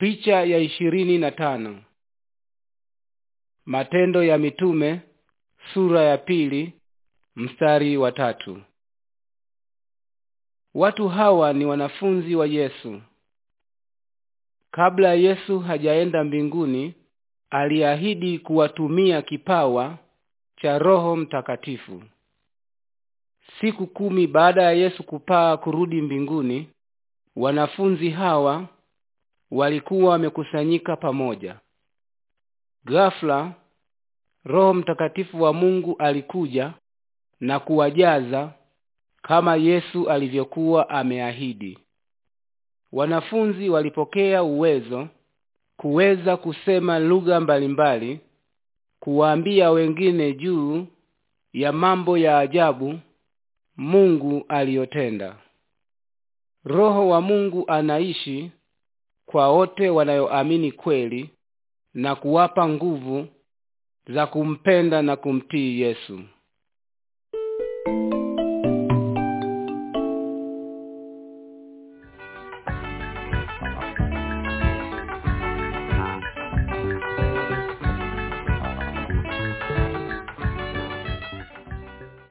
Picha ya ishirini na tano. Matendo ya Mitume sura ya pili mstari wa tatu. Watu hawa ni wanafunzi wa Yesu. Kabla Yesu hajaenda mbinguni, aliahidi kuwatumia kipawa cha Roho Mtakatifu. Siku kumi baada ya Yesu kupaa kurudi mbinguni, wanafunzi hawa walikuwa wamekusanyika pamoja. Ghafla Roho Mtakatifu wa Mungu alikuja na kuwajaza kama Yesu alivyokuwa ameahidi. Wanafunzi walipokea uwezo kuweza kusema lugha mbalimbali, kuwaambia wengine juu ya mambo ya ajabu Mungu aliyotenda. Roho wa Mungu anaishi kwa wote wanayoamini kweli na kuwapa nguvu za kumpenda na kumtii Yesu.